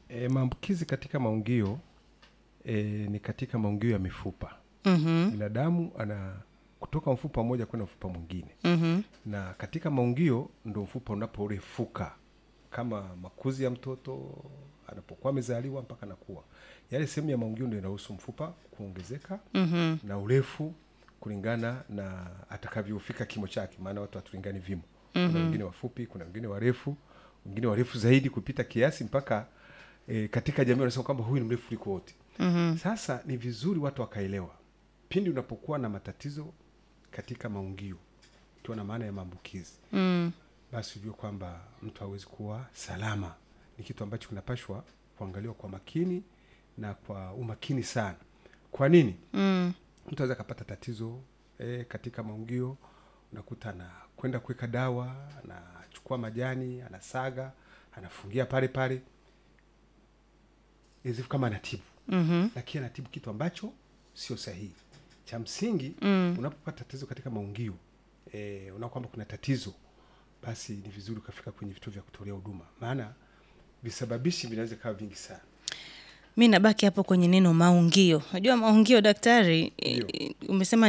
E, maambukizi katika maungio e, ni katika maungio ya mifupa. Mhm. Binadamu ana kutoka mfupa mmoja kwenda mfupa mwingine, Mhm. na katika maungio ndo mfupa unaporefuka kama makuzi ya mtoto anapokuwa amezaliwa mpaka anakuwa, yale sehemu ya maungio ndio inaruhusu mfupa kuongezeka Mhm. na urefu kulingana na atakavyofika kimo chake, maana watu hatulingani vimo. Kuna wengine wafupi, kuna wengine warefu, wengine warefu zaidi kupita kiasi mpaka e, katika jamii wanasema kwamba huyu ni mrefu kuliko wote. Mhm. Sasa ni vizuri watu wakaelewa, pindi unapokuwa na matatizo katika maungio, ikiwa na maana ya maambukizi, Mm. basi ujue kwamba mtu hawezi kuwa salama. Ni kitu ambacho kinapashwa kuangaliwa kwa makini na kwa umakini sana. Kwa nini? Mm. mtu aweza akapata tatizo e, katika maungio, unakuta anakwenda kuweka dawa, anachukua majani, anasaga, anafungia pale pale, izifu kama anatibu, Mhm. lakini anatibu kitu ambacho sio sahihi. Cha msingi Mm. unapopata tatizo katika maungio e, unaona kwamba kuna tatizo, basi ni vizuri ukafika kwenye vituo vya kutolea huduma, maana visababishi vinaweza kawa vingi sana. mi nabaki hapo kwenye neno maungio. Unajua maungio daktari, Ndio. eh, umesema